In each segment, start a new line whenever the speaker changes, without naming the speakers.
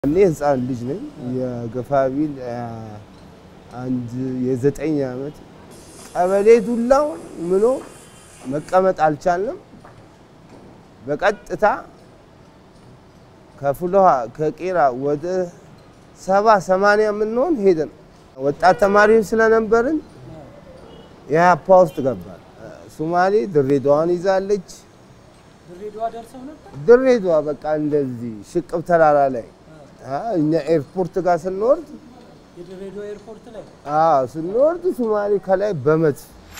እኔ ህፃን ልጅ ነኝ። የገፋቢል አንድ የዘጠኝ ዓመት ቀበሌ ዱላውን ምሎ መቀመጥ አልቻልንም። በቀጥታ ከፍሎሃ ከቄራ ወደ ሰባ ሰማንያ የምንሆን ሄደን ወጣት ተማሪዎች ስለነበርን የሀፓ ውስጥ ገባል። ሶማሌ ድሬዳዋን ይዛለች።
ድሬዳዋ ደርሰው ነበር።
ድሬዳዋ በቃ እንደዚህ ሽቅብ ተራራ ላይ እኛ ኤርፖርት ጋር ስንወርድ
የድሬዳዋ ኤርፖርት ላይ
አዎ ስንወርድ ሶማሌ ከላይ በመት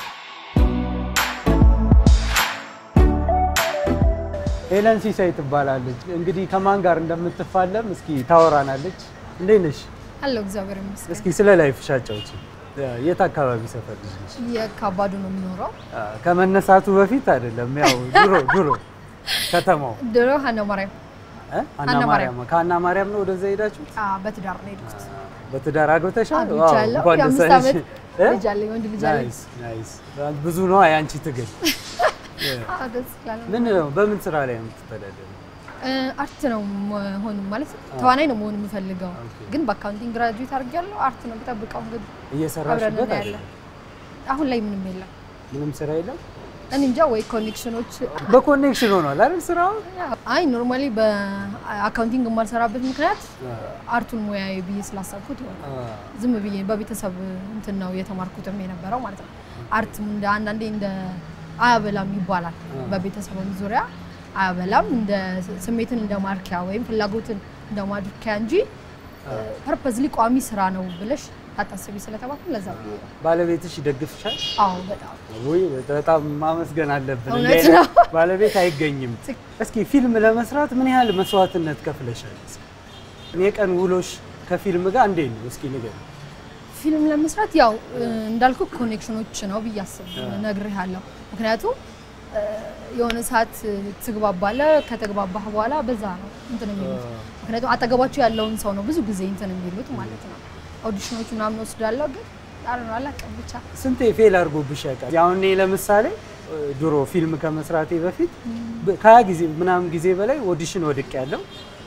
ሄለን ሲሳይ ትባላለች። እንግዲህ ከማን ጋር እንደምትፋለም እስኪ ታወራናለች። እንዴት ነሽ?
አለው እግዚአብሔር ይመስገን።
እስኪ ስለ ላይፍሽ አጫውቺ። የት አካባቢ ሰፈር ልጅ ነሽ?
የካባዱ ነው የምኖረው።
አ፣ ከመነሳቱ በፊት አይደለም፣ ያው ድሮ ድሮ ከተማው
ድሮ ሀና ማርያም
እ? አና
አና
ማርያም ከአና ማርያም ነው ወደዛ ሄዳችሁት?
አ፣ በትዳር ነው የሄድኩት።
በትዳር አግብተሻል? ዋው፣
አግብቻለሁ።
እንኳን ደስ
የአምስት
አለሽ።
ዓመት
እ?
ልጅ አለኝ፣ ወንድ ልጅ አለኝ።
ናይስ ናይስ። ብዙ ነው የአንቺ ትግል።
አ፣ ደስ ይላል።
ምን ነው በምን ስራ ላይ ነው የምትተዳደረው?
እ፣ አርት ነው መሆን ማለት ተዋናይ ነው መሆን የምፈልገው፣
ኦኬ።
ግን በአካውንቲንግ ግራጁዌት አድርጌያለሁ። አርት ነው የምጠብቀው። እንግዲህ አብረን
እየሰራሽበት
እናያለን።
አይደለም?
አሁን ላይ ምንም የለም።
ምንም ስራ የለም።
እኔ እንጃ ወይ ኮኔክሽኖች
በኮኔክሽን ሆኗል አይደል ስራው?
አይ ኖርማሊ በአካውንቲንግ የማልሰራበት ምክንያት አርቱን ሙያዊ ብዬ ስላሰብኩት ይሆናል። ዝም ብዬ በቤተሰብ እንትን ነው የተማርኩትም የነበረው ማለት ነው። አርት እንደ አንዳንዴ እንደ አያበላም ይባላል። በቤተሰብም ዙሪያ አያበላም እንደ ስሜትን እንደ ማርኪያ ወይም ፍላጎትን እንደ ማርኪያ እንጂ ፐርፐዝሊ ቋሚ ስራ ነው ብለሽ ታታስቢ ስለተባልኩ ለዛ ብዬ ነው።
ባለቤትሽ ይደግፍሻል?
አዎ በጣም
ወይ በጣም ማመስገን አለብን።
እውነት
እንዲህ አይነት
ነው።
ባለቤት አይገኝም። እስኪ ፊልም ለመስራት ምን ያህል መስዋዕትነት ከፍለሻል? የቀን ውሎሽ ከፊልም ጋር እንዴት ነው? እስኪ ንገሪኝ።
ፊልም ለመስራት ያው እ፣ እንዳልኩ ኮኔክሽኖች ነው ብዬ አስብ ነግሬሃለሁ። ምክንያቱም እ፣ የሆነ ሰዓት ትግባባለህ፣ ከተግባባህ በኋላ በዛ ነው እንትን የሚሉት። ምክንያቱም አጠገባቸው ያለውን ሰው ነው ብዙ ጊዜ እንትን የሚሉት ማለት ነው። ኦዲሽኖች ምናምን ወስዳለሁ፣ ግን ጣር ነው አላውቅም ብቻ
ስንቴ ፌል አድርጎብሽ ያውቃል? ያው እኔ ለምሳሌ እ፣ ድሮ ፊልም ከመስራቴ በፊት በ- ከሀያ ጊዜ ምናምን ጊዜ በላይ ኦዲሽን ወድቅ ያለው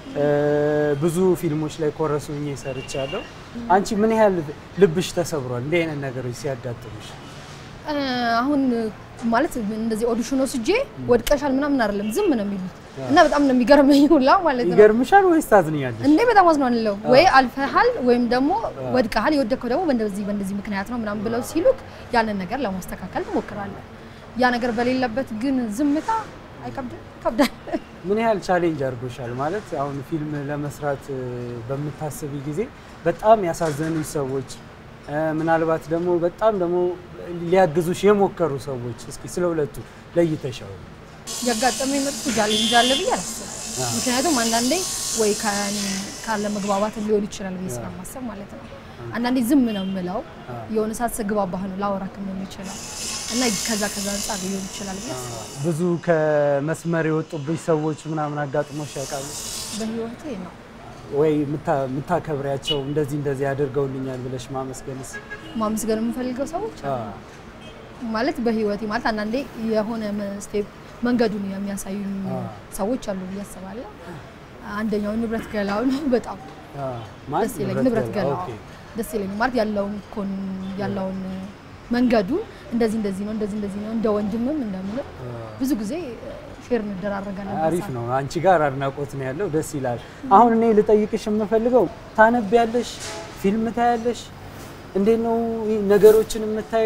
ብዙ ፊልሞች ላይ ኮረስ ሆኜ ሰርቻለሁ። አንቺ ምን ያህል ልብሽ ተሰብሯል እንዲህ አይነት ነገሮች ሲያጋጥሙሽ?
እ፣ አሁን ማለት እንደዚህ ኦዲሽን ወስጄ ወድቀሻል ምናምን አይደለም ዝም ነው የሚሉት እና በጣም ነው የሚገርመኝ ሁላ ማለት ነው።
ይገርምሻል ወይስ ታዝኛለሽ?
እንዴ በጣም አዝናለሁ። ወይ አልፈሃል ወይም ደግሞ ወድቀሃል፣ የወደቅከው ደግሞ በእንደዚህ በእንደዚህ ምክንያት ነው ምናምን ብለው ሲሉክ ያንን ነገር ለማስተካከል ትሞክራለህ። ያ ነገር በሌለበት ግን ዝምታ አይከብድም? ይከብዳል።
ምን ያህል ቻሌንጅ አድርጎሻል? ማለት አሁን ፊልም ለመስራት እ፣ በምታስቢ ጊዜ በጣም ያሳዘኑሽ ሰዎች እ፣ ምናልባት ደግሞ በጣም ደግሞ ሊያግዙሽ የሞከሩ ሰዎች እስኪ ስለ ሁለቱ ለይተሻው።
ያጋጠመኝ መጥፎ ቻሌንጅ አለ ብዬ አላስብም። ምክንያቱም አንዳንዴ ወይ ከእኔ ካለ መግባባት ሊሆን ይችላል ብዬ ስለማሰብ ማለት ነው። አንዳንዴ ዝም ነው የምለው የሆነ ሰዓት ስግባባህ ነው ላወራክም ነው የሚችለው እና ከዛ ከዛ አንጻር ሊሆን ይችላል ብዬ አስባለሁ።
ብዙ ከመስመር የወጡብሽ ሰዎች ምናምን አጋጥሞሽ ያውቃሉ
በህይወቴ ነው
ወይ? የምታ- የምታከብሪያቸው እንደዚህ እንደዚህ አድርገውልኛል ብለሽ ማመስገንስ?
ማመስገን የምፈልገው ሰዎች
አ፣
ማለት በህይወቴ ማለት አንዳንዴ የሆነ ስቴፕ መንገዱን የሚያሳዩኝ
አ።
ሰዎች አሉ ብዬ አስባለሁ። አንደኛው ንብረት ገላው ነው። በጣም
አ፣ ማን?
ደስ ይለኝ ንብረት ገላው
ኦኬ።
ደስ ይለኝ ማለት ያለውን ኮን ያለውን መንገዱን እንደዚህ እንደዚህ ነው እንደዚህ እንደዚህ ነው እንደ ወንድምም እንደምንም ብዙ ጊዜ ሼር እንደራረጋለን።
አሪፍ ነው። አንቺ ጋር አድናቆት ነው ያለው። ደስ ይላል። አሁን እኔ ልጠይቅሽ የምፈልገው ታነቢያለሽ፣ ፊልም ታያለሽ፣ እንዴት ነው ይህ ነገሮችን የምታዩ?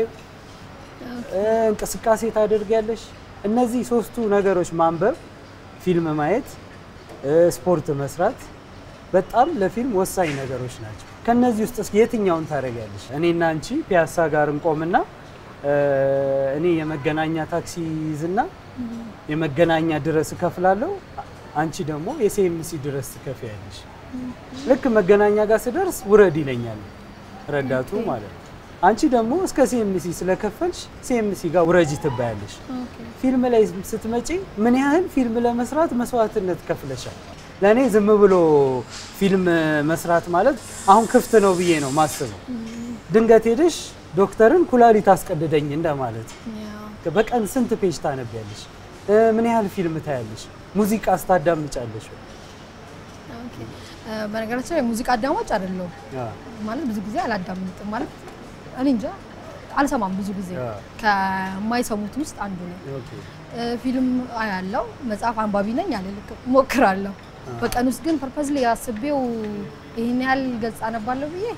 እንቅስቃሴ ታደርጊያለሽ? እነዚህ ሶስቱ ነገሮች ማንበብ፣ ፊልም ማየት፣ እ፣ ስፖርት መስራት በጣም ለፊልም ወሳኝ ነገሮች ናቸው። ከነዚህ ውስጥ እስኪ የትኛውን ታደርጊያለሽ? እኔና አንቺ ፒያሳ ጋር እንቆምና እ፣ እኔ የመገናኛ ታክሲ ይዝና የመገናኛ ድረስ እከፍላለሁ፣ አንቺ ደግሞ የሲኤምሲ ድረስ ትከፍያለሽ። ልክ መገናኛ ጋር ስደርስ ውረድ ይለኛል ረዳቱ ማለት ነው። አንቺ ደግሞ እስከ ሲኤምሲ ስለከፈልሽ ሲኤምሲ ጋር ውረጂ ትባያለሽ። ፊልም ላይ ስትመጪ ምን ያህል ፊልም ለመስራት መስዋዕትነት ከፍለሻል? ለእኔ ዝም ብሎ ፊልም መስራት ማለት አሁን ክፍት ነው ብዬ ነው ማስበው። ድንገት ሄደሽ ዶክተርን ኩላሊት አስቀድደኝ እንደማለት
ያው
በቀን ስንት ፔጅ ታነቢያለሽ? እ፣ ምን ያህል ፊልም ታያለሽ? ሙዚቃ ስታዳምጫለሽ? ወይ?
ኦኬ። እ፣ በነገራችን ላይ ሙዚቃ አዳማጭ አይደለሁም
አ፣
ማለት ብዙ ጊዜ አላዳምጥም ማለት እኔ እንጃ አልሰማም ብዙ ጊዜ
አ።
ከማይሰሙት ውስጥ አንዱ ነው።
ኦኬ
እ፣ ፊልም አያለው፣ መጽሐፍ አንባቢ ነኝ አልልክም፣ ሞክራለሁ። በቀን ውስጥ ግን ፐርፐዝሊ አስቤው ይህን ያህል ገጽ አነባለሁ ብዬ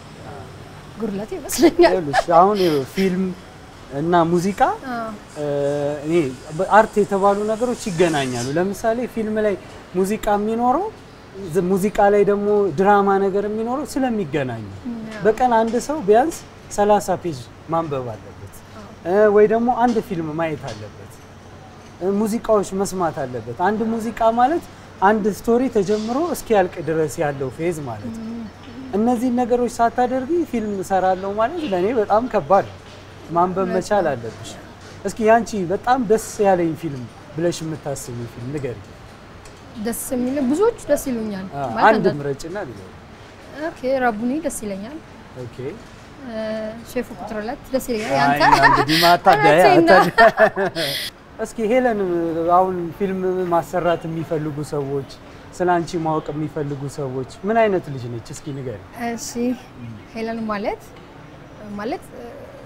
ጉድለት ይመስለኛል።
ይኸውልሽ አሁን ይኸው ፊልም እና ሙዚቃ
አ፣
እ፣ እኔ አርት የተባሉ ነገሮች ይገናኛሉ። ለምሳሌ ፊልም ላይ ሙዚቃ የሚኖረው ዝ- ሙዚቃ ላይ ደግሞ ድራማ ነገር የሚኖረው ስለሚገናኙ በቀን አንድ ሰው ቢያንስ 30 ፔጅ ማንበብ አለበት እ፣ ወይ ደግሞ አንድ ፊልም ማየት አለበት እ፣ ሙዚቃዎች መስማት አለበት። አንድ ሙዚቃ ማለት አንድ ስቶሪ ተጀምሮ እስኪያልቅ ድረስ ያለው ፌዝ ማለት ነው። እነዚህን ነገሮች ሳታደርጊ ፊልም እሰራለሁ ማለት ለእኔ በጣም ከባድ ነው። ማንበብ መቻል አለብሽ። እስኪ ያንቺ በጣም ደስ ያለኝ ፊልም ብለሽ የምታስቢ ፊልም ንገሪ።
ደስ የሚል ብዙዎቹ ደስ ይሉኛል።
አ፣
ማለት
አንድ
አንዳንድ-
ምረጭና ንገሪ።
ኦኬ ረቡኒ ደስ ይለኛል።
ኦኬ
እ፣ ሼፉ ቁጥር ሁለት ደስ ይለኛል።
አይ፣
ያንተ
እንግዲህ ማታደያ
እውነቴን ነው።
እስኪ ሄለን አሁን ፊልም ማሰራት የሚፈልጉ ሰዎች ስለ አንቺ ማወቅ የሚፈልጉ ሰዎች ምን አይነት ልጅ ነች? እስኪ ንገሪ።
እሺ ሄለን ማለት ማለት እ፣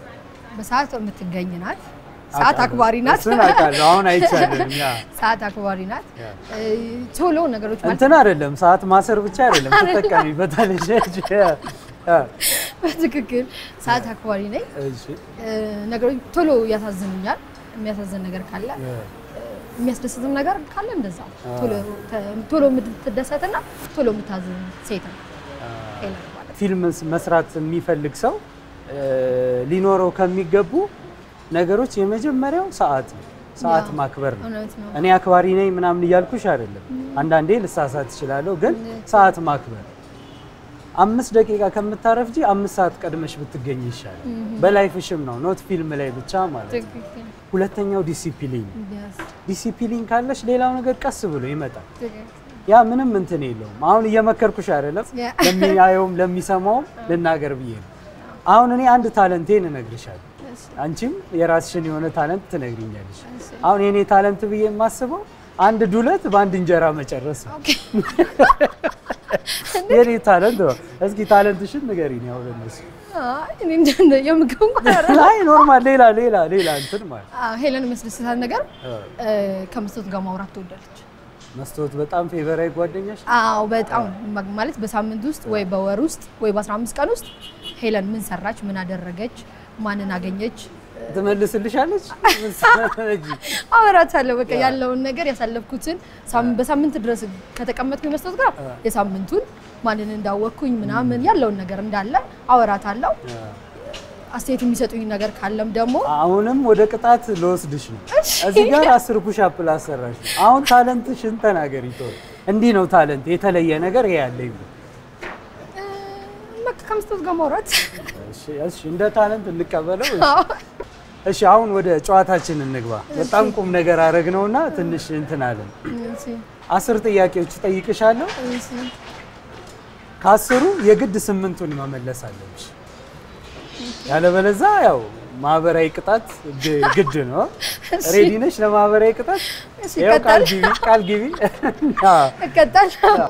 በሰዓት የምትገኝ ናት። ሰዓት
አውቃለሁ።
አክባሪ ናት።
እሱን አውቃለሁ። አሁን አይቻልም። ያ
ሰዓት አክባሪ ናት።
ያ
እ፣ ቶሎ ነገሮች ማለት
እንትን አይደለም፣ ሰዓት ማሰር ብቻ አይደለም፣ ትጠቀሚበታለሽ። ያ፣
በትክክል ሰዓት አክባሪ ነኝ።
እሺ፣
እ፣ ነገሮች ቶሎ ያሳዝኑኛል። የሚያሳዝን ነገር ካለ
ያ፣
የሚያስደስትም ነገር ካለ እንደዛ ቶሎ ተ- ቶሎ የምትደሰትና ቶሎ የምታዝን ሴት ነው ሄለን ማለት።
ፊልም መስራት የሚፈልግ ሰው እ፣ ሊኖረው ከሚገቡ ነገሮች የመጀመሪያው ሰዓት ነው። ሰዓት
ያ፣
ማክበር ነው።
እውነት ነው።
እኔ አክባሪ ነኝ ምናምን እያልኩሽ አይደለም። አንዳንዴ ልሳሳት እችላለሁ፣ ግን ሰዓት ማክበር አምስት ደቂቃ ከምታረፍጂ አምስት ሰዓት ቀድመሽ ብትገኝ ይሻላል። በላይፍሽም ነው ኖት ፊልም ላይ ብቻ ማለት ነው።
ትክክል።
ሁለተኛው ዲሲፕሊን።
Yes፣
ዲሲፕሊን ካለሽ ሌላው ነገር ቀስ ብሎ ይመጣል።
ትክክል።
ያ ምንም እንትን የለውም። አሁን እየመከርኩሽ አይደለም፣
ያ።
ለሚያየውም ለሚሰማውም ልናገር ብዬ ነው። አሁን እኔ አንድ ታለንቴን እነግርሻለሁ፣
እሺ፣
አንቺም የራስሽን የሆነ ታለንት ትነግሪኛለሽ።
እሺ።
አሁን የኔ ታለንት ብዬ የማስበው አንድ ዱለት በአንድ እንጀራ መጨረስ ነው።
ኦኬ።
የኔ ታለንት ነው። እስኪ ታለንትሽን ንገሪኝ። ያው ለነሱ
አይ፣ እኔ እንደ የምግብ እንኳን አይደለም።
ላይ ኖርማል፣ ሌላ ሌላ ሌላ እንትን ማለት
አዎ፣ ሄለን የሚያስደስታት ነገር
እ፣
እ፣ ከመስቶት ጋር ማውራት ትወዳለች።
መስታወት በጣም ፌቨራዊ ጓደኛሽ
አዎ በጣም ማ- ማለት በሳምንት ውስጥ ወይ በወር ውስጥ ወይ በ15 ቀን ውስጥ ሄለን ምን ሰራች፣ ምን አደረገች፣ ማንን አገኘች
ትመልስልሻለች።
አወራታለሁ። በቃ ያለውን ነገር ያሳለፍኩትን ሳም- በሳምንት ድረስ ከተቀመጥኩኝ መስጠት ጋር የሳምንቱን ማንን እንዳወቅኩኝ ምናምን ያለውን ነገር እንዳለ አወራታለሁ። አስተያየት የሚሰጡኝ ነገር ካለም ደግሞ
አሁንም ወደ ቅጣት ልወስድሽ ነው። እዚህ ጋር አስር ፑሻፕ ላሰራሽ ነው። አሁን ታለንትሽን ተናገሪ። ቶሎ እንዲህ ነው ታለንት፣ የተለየ ነገር ይሄ ያለኝ ብሎ።
እ፣ በቃ ከመስጠት ጋር ማውራት
እሺ፣ እሺ፣ እንደ ታለንት እንቀበለው። እሺ። እሺ፣ አሁን ወደ ጨዋታችን እንግባ። በጣም ቁም ነገር አረግነውና ትንሽ እንትን አለን።
እሺ፣
አስር ጥያቄዎች እጠይቅሻለሁ።
እሺ።
ከአስሩ የግድ ስምንቱን መመለስ አለብሽ። ያለበለዛ ያው ማህበራዊ ቅጣት ግ- ግድ ነው። ሬዲ ነሽ ለማህበራዊ ቅጣት?
እሺ፣
ይኸው ቃል
ይቀጣል።
ግቢ፣ ቃል ግቢ። አዎ።
እቀጣለሁ።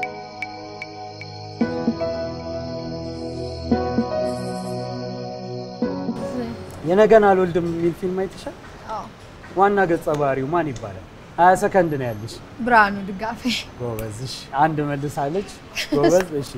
የነገን አልወልድም የሚል ፊልም አይተሻል?
አዎ።
ዋና ገጸ ባህሪው ማን ይባላል? ሀያ ሰከንድ ነው ያለሽ።
ብርሃኑ ድጋፌ
ጎበዝ። እሺ፣ አንድ መልሳለች። ጎበዝ። እሺ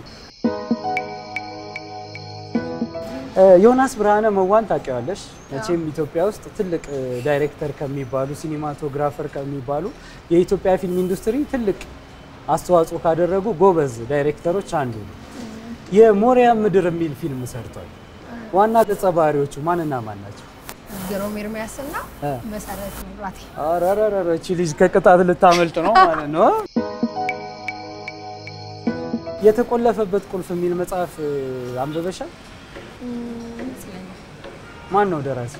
እ፣ ዮናስ ብርሃነ መዋን ታውቂዋለሽ? መቼም ኢትዮጵያ ውስጥ ትልቅ እ፣ ዳይሬክተር ከሚባሉ ሲኒማቶግራፈር ከሚባሉ የኢትዮጵያ ፊልም ኢንዱስትሪ ትልቅ አስተዋጽኦ ካደረጉ ጎበዝ ዳይሬክተሮች አንዱ ነው። የሞሪያ ምድር የሚል ፊልም ሰርቷል። ዋና ገጸ ባህሪዎቹ ማንና ማን ናቸው?
ግሩም ኤርሚያስና
እ።
መሰረት መብራቴ
አረረረ እቺ ልጅ ከቅጣት ልታመልጥ ነው ማለት ነው። የተቆለፈበት ቁልፍ የሚል መጽሐፍ እ፣ አንብበሻል?
ይመስለኛል።
ማን ነው ደራሲ?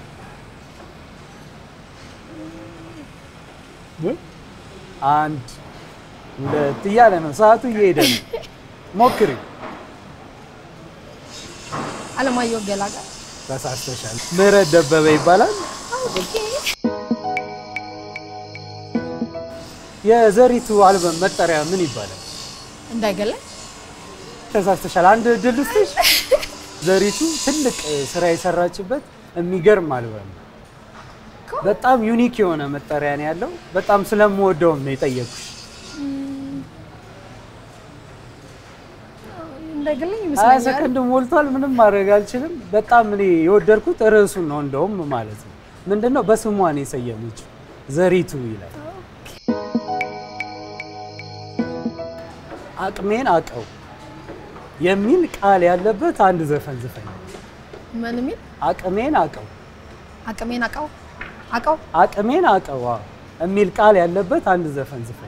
እ? አንድ ሁለት እያለ ነው፣ ሰዓቱ እየሄደ ነው። ሞክሪ።
አለማየሁ ገላጋል
ተሳስተሻል። ምህረት ደበበ ይባላል። የዘሪቱ አልበም መጠሪያ ምን ይባላል?
እንዳይገለኝ
ተሳስተሻል። አንድ እድል ልስጥሽ። ዘሪቱ ትልቅ እ, ስራ የሰራችበት የሚገርም አልበም ነው። በጣም ዩኒክ የሆነ መጠሪያ ነው ያለው። በጣም ስለምወደውም ነው የጠየኩሽ።
እንደግልኝ
ሀያ
ይመስለኛል።
ሰከንድ ሞልቷል። ምንም ማድረግ አልችልም። በጣም እኔ የወደድኩት ርዕሱን ነው እንደውም ማለት ነው። ምንድነው በስሟ ነው የሰየመችው ዘሪቱ ይላል። አቅሜን አቀው የሚል ቃል ያለበት አንድ ዘፈን ዝፈኝ።
ምን የሚል
አቅሜን አቀው
አቅሜን አቃው አቃው
አቅሜን አቀው አዎ፣ የሚል ቃል ያለበት አንድ ዘፈን ዝፈኝ።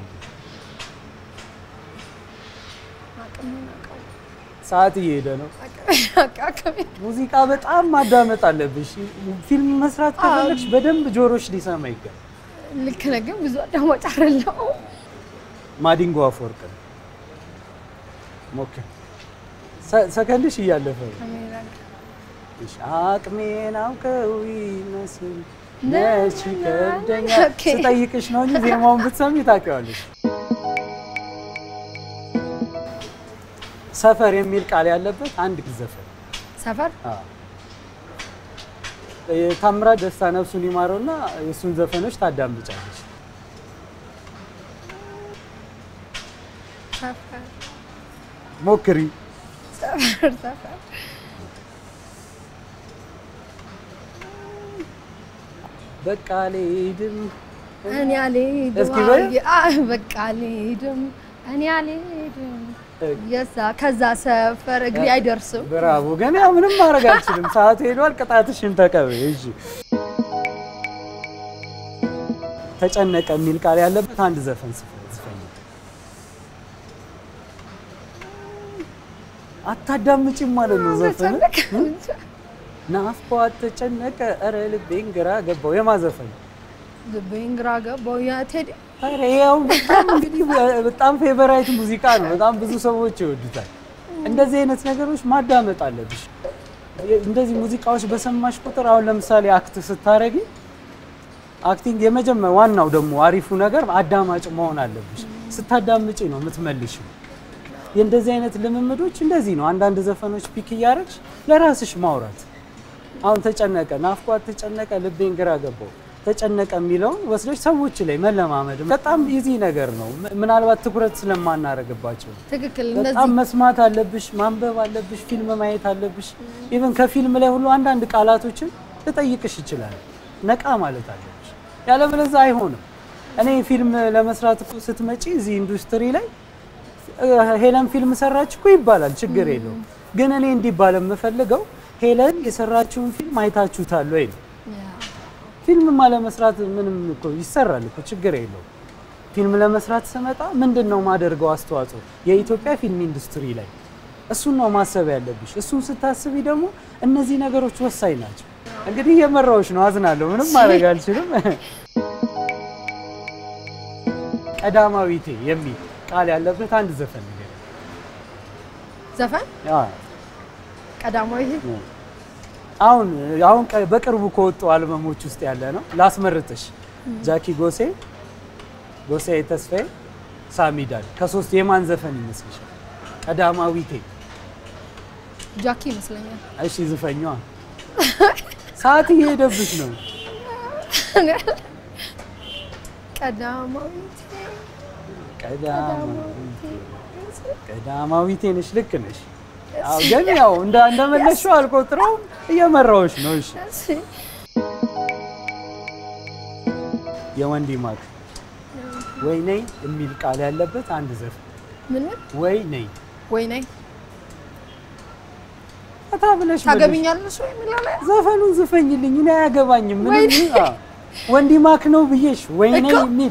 አቅሜን አቃው
ሰዓት እየሄደ ነው።
አቅሜን
ሙዚቃ በጣም ማዳመጥ አለብሽ። ፊልም መስራት ከፈለግሽ በደንብ ጆሮሽ ሊሰማ ይገባል።
ልክ ነህ፣ ግን ብዙ አዳማጭ አይደለሁም።
ማዲንጎ አፈወርቅ ነው። ሞክር። ሰ- ሰከንድሽ እያለፈ ነው።
አቅሜን አቃው
እሺ፣ አቅሜን አውቀው ይመስል መች ይከብደኛል።
ኦኬ።
ስጠይቅሽ ነው እንጂ ዜማውን ብትሰሚ ታውቂዋለሽ። ሰፈር የሚል ቃል ያለበት አንድ ዘፈን
ሰፈር
አዎ። የታምራት ደስታ ነፍሱን ይማረውና የእሱን ዘፈኖች ታዳምጫለሽ።
ሰፈር
ሞክሪ።
ሰፈር ሰፈር
በቃ አልሄድም
እኔ አልሄድም
እስኪ በይ።
አይ፣ በቃ አልሄድም እኔ አልሄድም የዛ ከዛ ሰፈር እግሬ አይደርስም።
ብራቮ። ግን ያው ምንም ማድረግ አልችልም። ሰዓቱ ሄዷል። ቅጣትሽን ተቀበይ። እሺ። ተጨነቀ የሚል ቃል ያለበት አንድ ዘፈን ስፈ- ዝፈኝ። አታዳምጪም ማለት ነው ዘፈን
ተጨነቀ እንጃ።
ናፍቆት ተጨነቀ፣ ኧረ ልቤን ግራ ገባው። የማዘፈን
ልቤን ግራ ገባው የቴዲ
ኧረ ያው በጣም እንግዲህ በጣም ፌቨራይት ሙዚቃ ነው። በጣም ብዙ ሰዎች ይወዱታል። እንደዚህ አይነት ነገሮች ማዳመጥ አለብሽ። እንደዚህ ሙዚቃዎች በሰማሽ ቁጥር አሁን ለምሳሌ አክት ስታረጊ አክቲንግ የመጀመር ዋናው ደግሞ አሪፉ ነገር አዳማጭ መሆን አለብሽ። ስታዳምጪ ነው የምትመልሽው። የእንደዚህ አይነት ልምምዶች እንደዚህ ነው። አንዳንድ ዘፈኖች ፒክ እያደረግሽ ለራስሽ ማውራት አሁን ተጨነቀ፣ ናፍቋት ተጨነቀ፣ ልቤን ግራ ገባው ተጨነቀ የሚለውን ወስደሽ ሰዎች ላይ መለማመድ በጣም ኢዚ ነገር ነው። ም- ምናልባት ትኩረት ስለማናረግባቸው
ትክክል።
በጣም
እነዚህ
መስማት አለብሽ፣ ማንበብ አለብሽ፣ ፊልም ማየት አለብሽ። ኢቨን ከፊልም ላይ ሁሉ አንዳንድ ቃላቶችን ልጠይቅሽ ይችላል። ነቃ ማለት አለብሽ፣ ያለበለዚያ አይሆንም። እኔ ፊልም ለመስራት እኮ ስትመጪ እዚህ ኢንዱስትሪ ላይ እ፣ ሄለን ፊልም ሰራች እኮ ይባላል፣ ችግር የለውም። ግን እኔ እንዲባል የምፈልገው ሄለን የሰራችውን ፊልም አይታችሁታል ወይ ነው። ፊልም ለመስራት ምንም እኮ ይሰራል እኮ ችግር የለውም። ፊልም ለመስራት ስመጣ ምንድን ነው ማደርገው አስተዋጽኦ የኢትዮጵያ ፊልም ኢንዱስትሪ ላይ እሱን ነው ማሰብ ያለብሽ። እሱን ስታስቢ ደግሞ እነዚህ ነገሮች ወሳኝ ናቸው። እንግዲህ እየመራዎች ነው፣ አዝናለሁ። ምንም ማድረግ አልችልም። ቀዳማዊቴ የሚል ቃል ያለበት አንድ ዘፈን ነገር
ዘፈን ቀዳማዊ
አሁን አሁን ቀ- በቅርቡ ከወጡ አልበሞች ውስጥ ያለ ነው። ላስመርጥሽ። ጃኪ ጎሴ፣ ጎሴ ተስፋዬ፣ ሳሚዳል ከሶስት የማን ዘፈን ይመስልሻል? ቀዳማዊቴ።
ጃኪ ይመስለኛል።
እሺ ዝፈኛዋ። ሰዓት እየሄደብሽ ነው።
ቀዳማዊት
ቀዳማዊቴ ቀዳማዊቴ ነሽ። ልክ ነሽ። አዎ፣ ግን ያው እንደ እንደመለሽው አልቆጥረውም። እየመራዎች ነው። እሺ የወንዲ ማክ ወይ ነይ የሚል ቃል ያለበት አንድ ዘፈን
ምን ምን
ወይ ነይ
ወይ ነይ
ፈታ ብለሽ መልሽ።
ታገብኛለሽ ወይ የሚለው ላይ
ዘፈኑን ዝፈኝልኝ፣ እኔ አያገባኝም።
ወይ
ምንም አዎ፣ ወንዲ ማክ ነው ብዬሽ ወይ ነይ
እኮ።
የሚል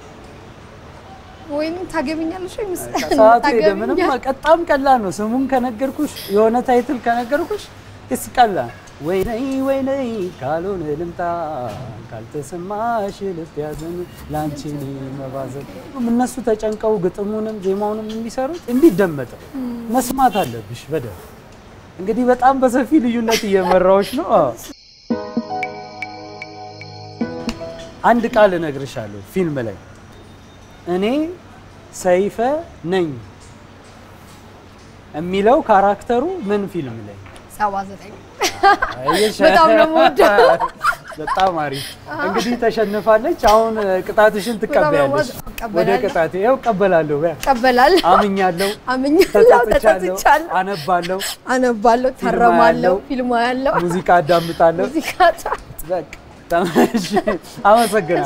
ወይኔ ታገብኛለሽ ወይ ምስ
ሰዓቱ ሄደ። ምንም
ታገብኛለሽ?
በጣም ቀላል ነው። ስሙን ከነገርኩሽ የሆነ ታይትል ከነገርኩሽ እስ ቀላል ወይ ነይ ወይ ነይ ካልሆነ ልምጣ ካልተሰማሽ ልብ ያዘን ላንቺ እኔ መባዘን። እነሱ ተጨንቀው ግጥሙንም ዜማውንም የሚሰሩት እንዲደመጥ መስማት አለብሽ በደንብ። እንግዲህ በጣም በሰፊ ልዩነት እየመራዎች ነው። አዎ። አንድ ቃል እነግርሻለሁ ፊልም ላይ እኔ ሰይፈ ነኝ። የሚለው ካራክተሩ ምን ፊልም ላይ
ሰባ ዘጠኝ
አየሽ?
በጣም ነው የምወደው።
በጣም አሪፍ። እንግዲህ ተሸንፋለች። አሁን ቅጣትሽን ትቀበያለሽ።
በጣም
ወደ
እቀበላለሁ።
ቅጣቴ ያው እቀበላለሁ። በያ
ቀበላል
አምኛለሁ፣
አምኛለሁ፣
ተጸጽቻለሁ፣
ተጸጽቻለሁ፣
አነባለሁ፣
አነባለሁ፣
ፊልም
ታረማለሁ፣
አያለሁ፣
ፊልም ያለው
ሙዚቃ አዳምጣለሁ።
ሙዚቃ
በቃ ተመሽ አመሰግናለሁ።